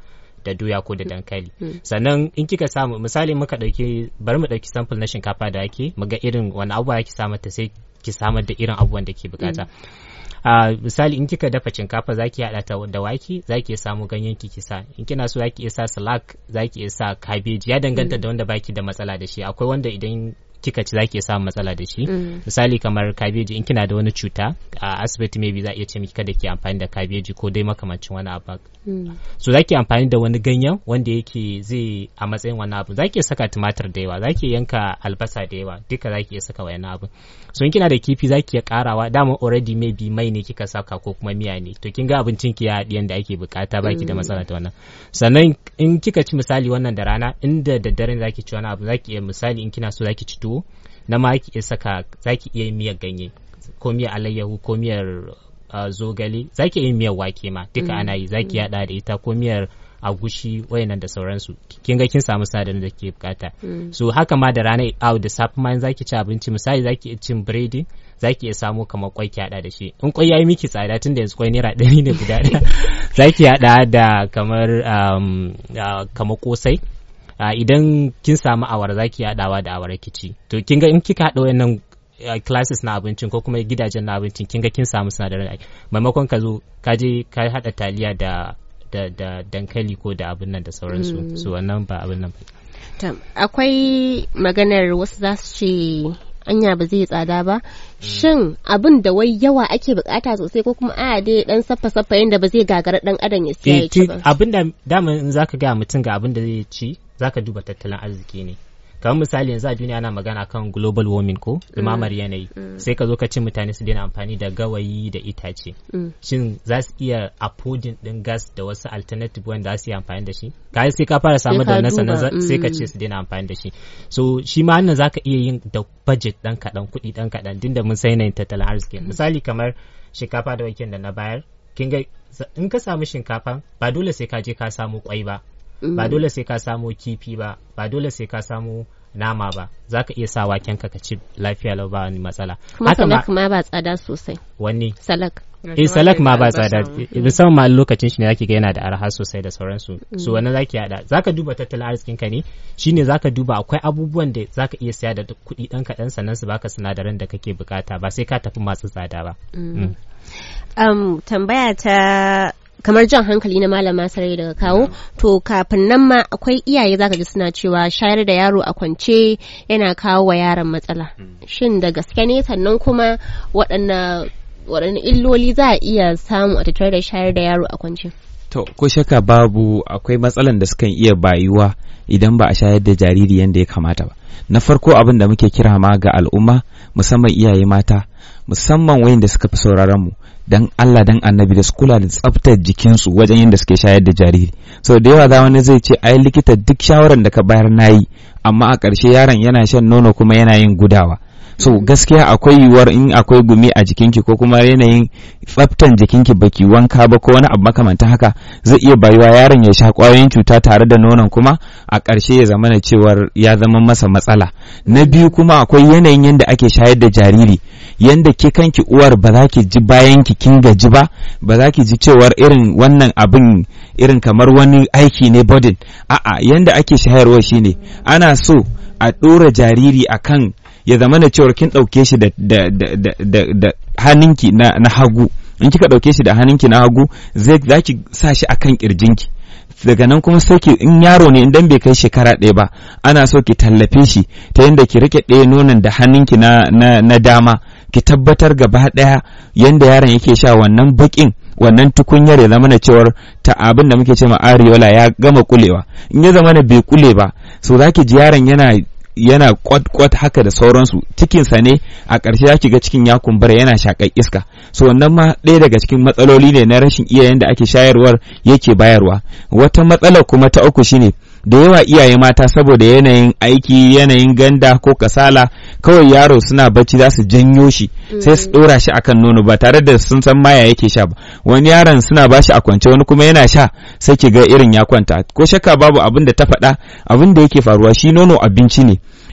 S4: da doya ko da dankali sannan in kika samu misali muka dauki bari mu dauki sample na shinkafa da ake mu ga irin wani abubuwa ki samar ta sai ki samar da irin abubuwan da ke bukata a misali in kika dafa shinkafa zaki hada ta da wake zaki iya samu ganyen ki sa in kina so zaki iya sa salak zaki iya sa cabbage ya danganta da wanda baki da matsala da shi akwai wanda idan kika ci zaki iya samun matsala da shi misali kamar kabeji in kina da wani cuta a asibiti maybe za a iya ce miki kada ki amfani da kabeji ko dai makamancin wani abu so zaki amfani da wani ganyen wanda yake zai a matsayin wani abu zaki iya saka tumatir da yawa zaki yanka albasa da yawa duka zaki iya saka wani abu so in kina da kifi zaki iya karawa dama already maybe mai ne kika saka ko kuma miya ne to kin ga abincin ki ya haɗi yanda ake bukata baki da matsala ta wannan sannan in kika ci misali wannan da rana inda da daren zaki ci wani abu zaki iya misali in kina so zaki ci tuwo na ma ki iya saka zaki iya yin miyar ganye ko miyar alayyahu ko miyar zogale zaki iya yin miyar wake ma duka ana yi zaki yada da ita ko miyar agushi wayannan da sauransu kin ga kin samu sinadarin da ke bukata so haka ma da rana out da safe ma zaki ci abinci misali zaki iya cin biredi zaki iya samu kamar kwai ki hada da shi in kwai yayi miki tsada tunda yanzu kwai naira ɗari ne guda ɗaya zaki hada da kamar kamar kosai idan kin samu awara zaki hadawa da awara kici to kin ga in kika hada wayannan classes na abincin ko kuma gidajen na abincin kin ga kin samu sinadarin maimakon ka zo ka je ka hada taliya da da, da dankali ko da abin nan da sauransu mm. su wannan ba abin nan ba.
S1: akwai maganar wasu za su ce anya ba zai tsada ba shin abin da wai yawa ake bukata sosai ko kuma a dai dan saffa saffa yanda ba zai gagara dan adam ya siya ya ci ba
S4: abin da dama in zaka ga mutum ga abin da zai ci zaka duba tattalin arziki ne kamar misali yanzu a duniya ana magana kan global warming ko dumamar yanayi sai ka zo ka ce mutane su daina amfani da gawayi da itace shin za su iya affording din gas da wasu alternative wanda za su iya amfani da shi kai sai ka fara samar da wannan sannan sai ka ce su daina amfani da shi so shi ma wannan zaka iya yin da budget dan kadan kuɗi dan kadan dinda mun sai yanayin tattalin arziki misali kamar shinkafa da waken da na bayar kin ga in ka samu shinkafa ba dole sai ka je ka samu kwai ba ba dole sai ka samo kifi ba ba dole sai ka samo nama ba za ka iya sa waken ka ci lafiya lau ba wani matsala
S1: kuma salak ma ba tsada sosai
S4: wani
S1: salak
S4: eh salak ma ba tsada musamman ma lokacin shi ne zaki ga yana da arha sosai da sauransu so wannan zaki hada zaka duba tattalin arzikin ka ne shine zaka duba akwai abubuwan da zaka iya siya da kuɗi dan kaɗan sannan su baka sinadaran da kake bukata ba sai ka tafi masu tsada ba
S1: um, tambaya ta kamar jan hankali na malama sarai daga kawo to kafin nan ma akwai iyaye zaka ji suna cewa shayar da yaro a kwance yana kawo wa yaron matsala shin da gaske ne sannan kuma waɗanne waɗanne illoli za a iya samu a tattare da shayar da yaro a kwance
S2: to ko shaka babu akwai matsalan da sukan iya bayuwa idan ba a shayar da jariri yadda ya kamata ba na farko abin da muke kira ma ga al'umma musamman iyaye mata musamman wayanda suka fi sauraron mu dan Allah dan annabi da su kula da tsaftar jikinsu wajen yadda suke shayar da jariri so da yawa za wani zai ce ai likita duk shawaran da ka bayar nayi amma a ƙarshe yaron yana shan nono kuma yana yin gudawa so gaskiya akwai yiwuwar in akwai gumi a jikinki ko kuma yanayin tsaftan jikinki baki wanka ba ko wani abu makamantan haka zai iya bayuwa yaron ya sha kwayoyin cuta tare da nonon kuma a ƙarshe ya zama cewar ya zama masa matsala na biyu kuma akwai yanayin yadda ake shayar da jariri yanda ke kanki uwar ba za ki ji bayan ki kin gaji ba ba za ki ji cewar irin wannan abin irin kamar wani aiki ne bodin a'a yanda ake shayarwa shine ana so a ɗora jariri akan ya zama da cewar kin ɗauke shi da, da, da, da, da hannunki na, na hagu in kika ɗauke shi da hannunki na hagu zai za ki sa shi akan ƙirjinki daga nan kuma sai ki in yaro ne idan bai kai shekara ɗaya ba ana so ki tallafe shi ta yadda ki rike ɗaya nonon da hannunki na, na, na dama ki tabbatar gaba ɗaya yadda yaron yake sha wannan baƙin wannan tukunyar ya zama na cewar ta abin da muke ce ma areola ya gama kulewa in ya zama na bai kule ba so za ki ji yaron yana yana kwat-kwat haka da sauransu cikinsa ne a ƙarshe ya ga cikin ya kumbura yana shaƙar iska so wannan ma ɗaya daga cikin matsaloli ne na rashin iyayen da ake shayarwar yake bayarwa wata matsala kuma ta uku shine da yawa iyaye mata saboda yanayin aiki yanayin ganda ko kasala kawai yaro suna bacci za su janyo shi sai su ɗora shi akan nono ba tare da sun san maya yake sha ba wani yaron suna bashi a kwance wani kuma yana sha sai ki ga irin ya kwanta ko shakka babu abin da ta faɗa abin da yake faruwa shi nono abinci ne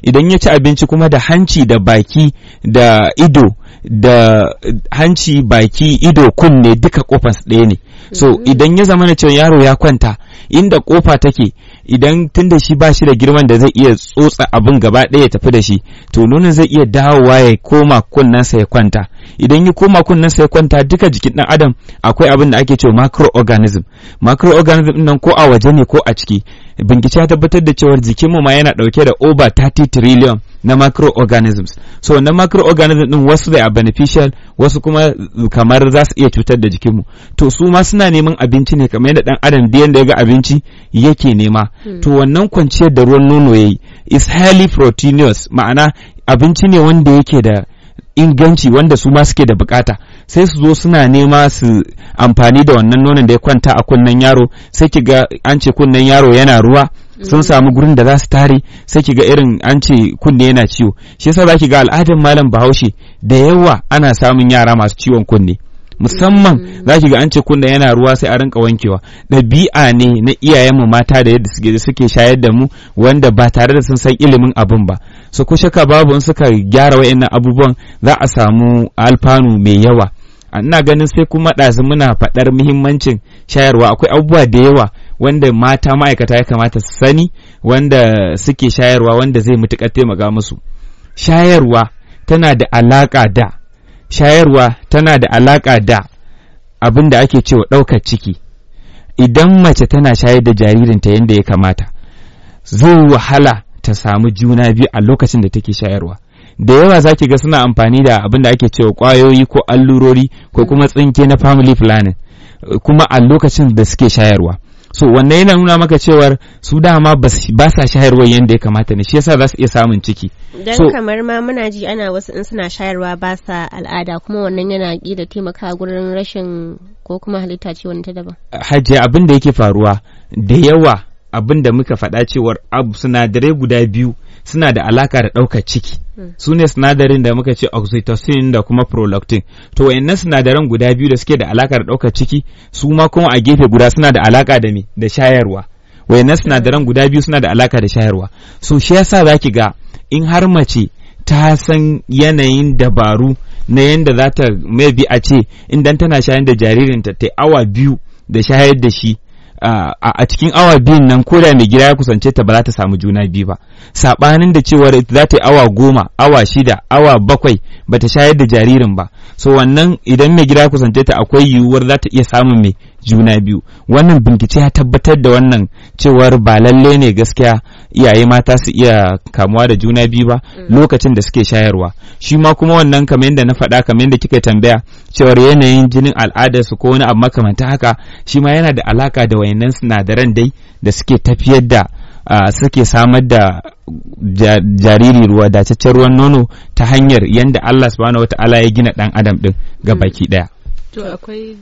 S2: idan ya ci abinci kuma da hanci da baki da ido da hanci baki ido kunne duka kofar ɗaya ne so idan ya zama na cewa yaro ya kwanta inda kofa take idan tun da shi ba shi da girman da zai iya tsotsa abin gaba ɗaya ya tafi da shi to nonon zai iya dawowa ya koma kunnensa ya kwanta idan ya koma kunnensa ya kwanta duka jikin ɗan adam akwai abin da ake cewa microorganism microorganism nan ko a waje ne ko a ciki bincike ya tabbatar da cewar jikinmu ma yana ɗauke da over 30 trillion na microorganisms so wannan microorganism din wasu da beneficial wasu kuma kamar za su iya cutar da jikinmu to su ma suna neman abinci ne kamar yadda dan adam da yanda ya ga abinci yake nema to wannan kwanciyar da ruwan nono yayi is highly proteinous ma'ana abinci ne wanda yake da inganci wanda su ma suke da bukata sai su zo suna nema su amfani da wannan nonon da ya kwanta a kunnen yaro sai ki ga an ce kunnen yaro yana ruwa sun samu gurin da za su tare sai ki ga irin an ce kunne yana ciwo shi yasa za ki ga al'adar malam bahaushe da yawa ana samun yara masu ciwon kunne musamman za ki ga an ce kunne yana ruwa sai a rinka wankewa ɗabi'a ne na iyayenmu mata da yadda suke suke shayar da mu wanda ba tare da sun san ilimin abin ba so ko shaka babu in suka gyara wa'annan abubuwan za a samu alfanu mai yawa ina ganin sai kuma ɗazu muna faɗar muhimmancin shayarwa akwai abubuwa da yawa wanda mata ma'aikata ya kamata su sani wanda suke shayarwa wanda zai matuƙar taimaka musu shayarwa tana da alaƙa da shayarwa tana da alaƙa da abin da ake cewa ɗaukar ciki idan mace tana shayar da jaririnta yadda ya kamata zai wahala ta samu juna biyu a lokacin da take shayarwa da yawa za ki ga suna amfani da abin da ake cewa ƙwayoyi ko allurori ko kuma tsinke na family planning kuma a lokacin da suke shayarwa so wannan yana nuna maka cewar su dama ba sa shayarwa yadda ya kamata ne shi yasa za su iya samun ciki
S1: dan
S2: so,
S1: kamar ma muna ji ana wasu in suna shayarwa ba sa al'ada kuma wannan yana da taimaka gurin rashin ko kuma halitta ce wani ta daban
S2: hajiya abin da yake faruwa da yawa abin da muka faɗa cewar abu sinadarai guda biyu suna da alaka da ɗaukar ciki su ne sinadarin da muka ce oxytocin da kuma prolactin to wayannan sinadaran guda biyu da suke da alaka da ɗaukar ciki su ma kuma a gefe guda suna da alaka da me da shayarwa wayannan sinadaran guda biyu suna da alaka da shayarwa so shi yasa zaki ga in har mace ta san yanayin dabaru na yanda za ta maybe a ce idan tana shayar da jaririnta ta awa biyu da shayar da shi Uh, a cikin awa biyun nan ko da mai gida ya kusance ta ba za ta samu juna biyu ba saɓanin da cewar za ta yi awa goma awa shida awa bakwai ba ta shayar da jaririn ba so wannan idan mai gida ya kusance ta akwai yiwuwar za ta iya samun mai juna biyu wannan bincike ya tabbatar da wannan cewar ba lalle ne gaskiya iyaye mata su iya kamuwa da juna biyu ba lokacin da suke shayarwa shi ma kuma wannan kamar yadda na faɗa kamar yadda kika tambaya cewar yanayin jinin al'adarsu ko wani abu makamanta haka shi ma yana da alaka da wayannan sinadaran dai da suke tafiyar da suke samar da jariri ruwa dataccen ruwan nono ta hanyar yadda Allah subhanahu wata'ala ya gina dan adam din ga baki daya
S3: to akwai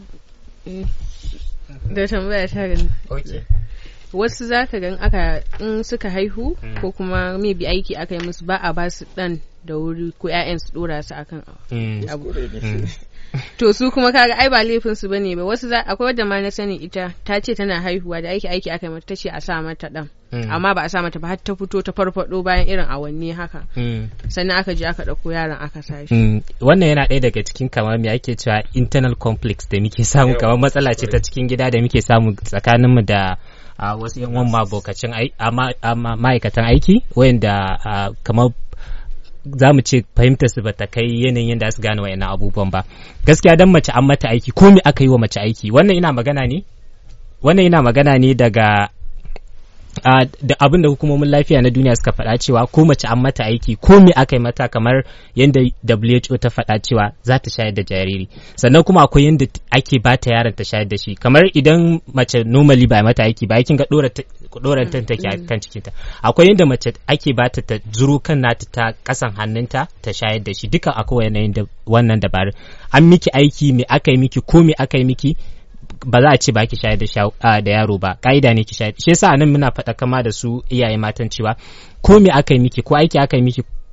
S3: da tambaya ta gani wasu za ka gan aka in suka haihu ko kuma maybe aiki aka yi musu ba a ba su dan da wuri ko 'ya'yan su dora su akan abu to su kuma kaga ai ba laifin su bane ba wasu akwai wadda ma na sani ita ta ce tana haihuwa da aiki aiki aka yi mata tace a sa mata dan amma ba a sa mata ba har ta fito ta farfado bayan irin awanni haka sannan aka je aka dauko yaron aka sa shi
S4: wannan yana ɗaya daga cikin kamar me ake cewa internal complex da muke samu kamar matsala ce ta cikin gida da muke samu tsakanin mu da wasu yan uwan mabokacin ma'aikatan aiki wayanda kamar za mu ce fahimtar su bata kai yanayin yadda su gane wayannan abubuwan ba gaskiya dan mace an mata aiki ko me aka yi wa mace aiki wannan ina magana ne wannan ina magana ne daga Uh, da abin da hukumomin lafiya na duniya suka faɗa cewa ko mace an mata aiki ko me aka yi mata kamar yadda WHO ta faɗa cewa za ta shayar da jariri sannan kuma akwai yadda ake ba ta yaron ta shayar da shi kamar idan mace normally ba mata aiki ba kin ga ɗora ta take a kan cikinta akwai yadda mace ake ba ta zuro kan nata ta kasan hannunta ta shayar da shi duka akwai yanayin wannan dabarun an miki aiki me aka yi miki ko me aka yi miki ba za a ce ba ki shayar da yaro ba ka'ida ne ki shayar shi yasa nan muna faɗa kama da su iyaye matan cewa ko me aka yi miki ko aiki aka yi miki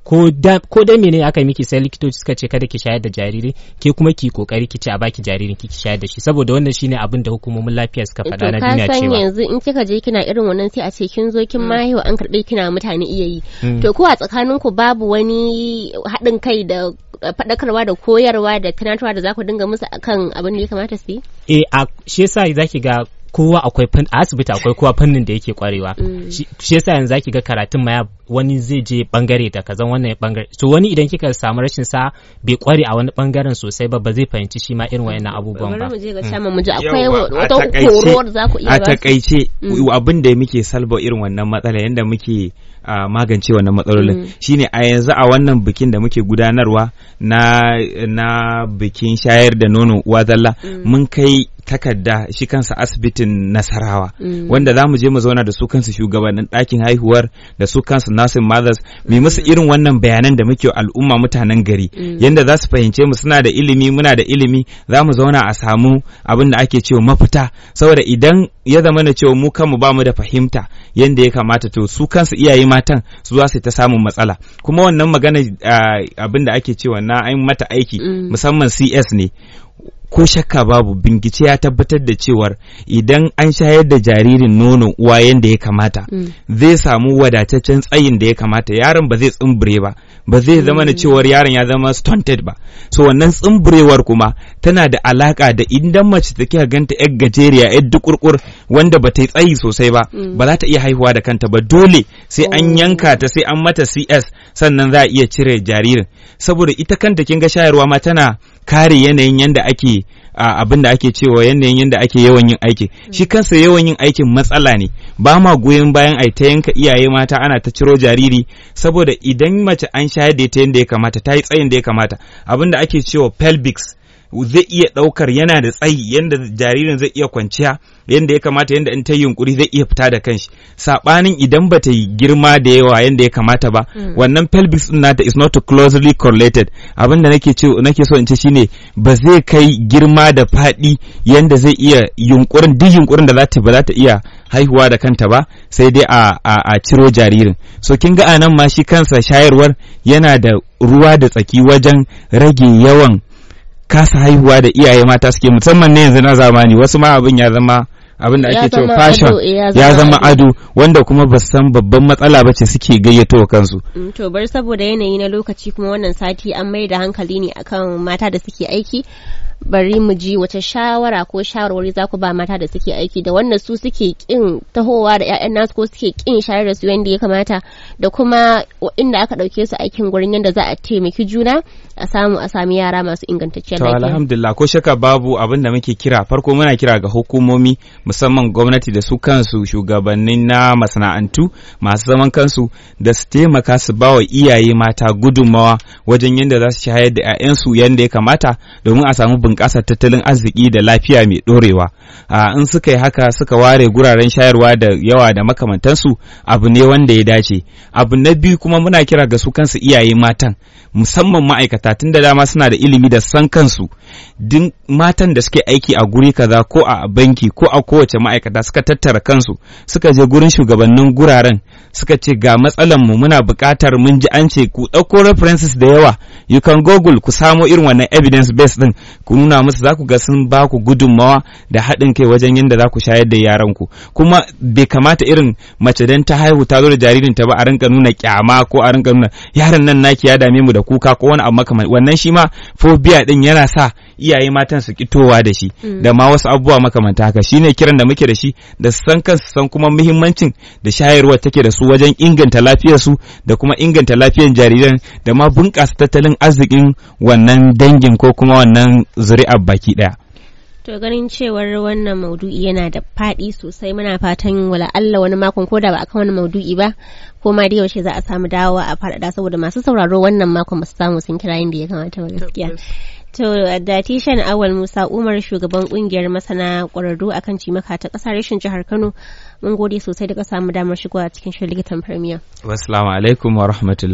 S4: ko da ko dai mene aka miki sai likitoci suka ce kada ki shayar da jariri ke kuma ki kokari ki ce a baki jaririn ki ki shayar da shi saboda wannan shine abin da hukumomin lafiya suka faɗa na duniya
S1: to ka san
S4: cewa
S1: yanzu in kika je kina irin wannan sai a ce kin zo kin mahaihu an karɓe kina mutane iya yi
S4: Mm.
S1: to ko a tsakanin ku babu wani haɗin kai da faɗakarwa da koyarwa da tunatarwa da za ku dinga musu akan abin da ya kamata su yi
S4: eh a shi yasa zaki ga kowa akwai fan a asibiti akwai kowa fannin da yake kwarewa
S1: Mm.
S4: shi shi yasa yanzu zaki ga karatun ma ya- wani zai je bangare da kazan wannan bangare so wani idan kika samu rashin sa bai kware a wani bangaren sosai ba ba zai fahimci shi ma irin wayannan abubuwan
S1: bari
S4: ba
S1: mu je ga shaman mu ji akwai
S2: Yawwa, a
S1: wata
S2: takaice-
S1: horo da za ku iya
S2: a
S1: ba su
S2: takaice
S1: Mm.
S2: abin da muke salba irin wannan matsala yadda muke ah, magance wannan matsalolin
S1: Mm.
S2: shine a yanzu a wannan bikin da muke gudanarwa na na bikin shayar da nono uwa zalla mun kai takarda shi kansa asibitin nasarawa
S1: Mm.
S2: wanda za mu je mu zauna da su kansu shugabannin ɗakin haihuwar da su kansu nursing mothers mu musu irin wannan bayanan da muke wa al'umma mutanen gari
S1: Mm.
S2: yanda za su fahimce mu suna da ilimi muna da ilimi za mu zauna a samu abin da ake cewa mafita saboda idan ya zama na cewa mu kanmu ba mu da fahimta yanda ya kamata to su kansu iyaye matan su za su ta samun matsala kuma wannan magana ah, abin da ake cewa na an mata aiki
S1: Mm.
S2: musamman CS ne ko shakka babu bincike ya tabbatar da cewar idan an shayar da jaririn nonon uwa yadda ya kamata
S1: Mm.
S2: zai samu wadataccen tsayin da ya kamata yaron ba zai tsumbure ba ba zai zama na cewar yaron ya zama stunted ba so wannan tsumburewar kuma tana da alaka da idan mace ta kika ganta yar gajeriya yar dukurkur wanda ba ta yi tsayi sosai ba ba za ta iya haihuwa da kanta ba dole sai an yanka ta sai an mata CS sannan za a iya cire jaririn saboda ita kanta kin ga shayarwa ma tana kare yanayin yanda ake a abin da ake cewa yanayin yanda ake yawan yin aiki shi kansa yawan yin aikin matsala ne ba ma goyon bayan ai ta yanka iyaye mata ana ta ciro jariri saboda idan mace an shayar da ita yanda ya kamata ta yi tsayin da ya kamata abin da ake cewa pelvics zai iya ɗaukar yana da tsayi yanda jaririn zai iya kwanciya yanda ya kamata yanda in ta yi yunkuri zai iya fita da kanshi saɓanin idan ba ta yi girma da yawa yanda ya kamata ba wannan pelvis din nata is not closely correlated abin da nake ce nake so in ce shine ba zai kai girma da faɗi yanda zai iya yunkurin duk yunkurin da za ta ba za ta iya haihuwa da kanta ba sai dai a, a, a ciro jaririn so kin ga anan ma shi kansa shayarwar yana da ruwa da tsaki wajen rage yawan kasa haihuwa da iyaye mata suke musamman ne yanzu na zamani wasu ma abin ya zama abin da
S1: Ya
S2: ake cewa
S1: zama
S2: fashion
S1: ado, eh, ya
S2: ya
S1: zama
S2: zama
S1: ado.
S2: ado wanda kuma ba su san babban matsala ba ce suke gayyato wa kansu
S1: Mm, To bar saboda yanayi na lokaci kuma wannan sati an mai da hankali ne akan mata da suke aiki bari mu ji wace shawara ko shawarwari za ku ba mata da suke aiki da wanda su suke kin tahowa da 'ya'yan nasu ko suke kin shayar da su yadda ya kamata da kuma inda aka ɗauke su aikin gurin yadda za a taimaki juna a samu a sami yara masu ingantacciyar
S2: To
S1: lafiya.
S2: alhamdulillah ko shaka babu abin da muke kira farko muna kira ga hukumomi musamman gwamnati da su kansu shugabannin na masana'antu masu zaman kansu da su taimaka su ba wa iyaye mata gudunmawa wajen yadda za su shayar da 'ya'yansu yadda ya kamata domin a samu bunƙasar tattalin arziki da lafiya mai ɗorewa. A in suka yi haka suka ware guraren shayarwa da yawa da makamantansu abu ne wanda ya dace. Abu na biyu kuma muna kira ga su kansu iyaye matan musamman ma'aikata tun da dama suna da ilimi da san kansu din matan da suke aiki a guri kaza ko a banki ko a kowace ma'aikata suka tattara kansu suka je gurin shugabannin guraren suka ce ga matsalan mu muna buƙatar mun ji an ce ku ɗauko references da yawa you can google ku samo irin wannan evidence based din ku nuna musu za ku ga sun ba ku gudunmawa da haɗin kai wajen yadda za ku shayar da yaran ku kuma bai kamata irin mace dan ta haihu ta zo da jaririn ta ba a rinka nuna kyama ko a rinka nuna yaron nan naki ya dame mu da kuka ko wani abu makamanci wannan shi ma phobia din yana sa iyaye matan su kitowa da shi da ma wasu abubuwa makamanta haka shine kiran da muke da shi da su san kansu san kuma muhimmancin da shayarwa take da su wajen inganta lafiyar su da kuma inganta lafiyar jariran da ma bunƙasa tattalin arzikin wannan dangin ko kuma wannan zuri'ar baki ɗaya.
S1: To ganin cewar wannan maudu'i yana da faɗi sosai muna fatan wala Allah wani makon ko da ba akan wani maudu'i ba ko ma da yaushe za a samu dawowa a faɗaɗa saboda masu sauraro wannan makon ba su samu sun kira inda ya kamata ba gaskiya. To da tishan awal Musa Umar shugaban kungiyar masana ƙwararru akan cimaka ta ƙasar rashin jihar Kano mun gode sosai da ka samu damar shigowa cikin shirin likitan Premier.
S2: Wassalamu alaikum wa rahmatullah.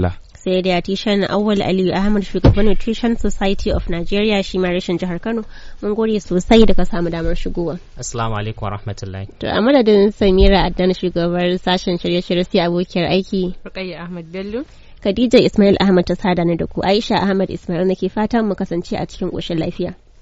S1: sai da tishan awwal aliyu ahmad shugaban nutrition society of nigeria shi ma rashin jihar kano mun gode sosai da ka samu damar shigowa
S4: assalamu alaikum warahmatullahi
S1: to a madadin samira addan shugabar sashen shirye-shirye sai abokiyar aiki
S3: Rukayya Ahmad Bello
S1: khadija ismail ahmad ta sada ni da ku aisha ahmad ismail nake fatan mu kasance a cikin koshin lafiya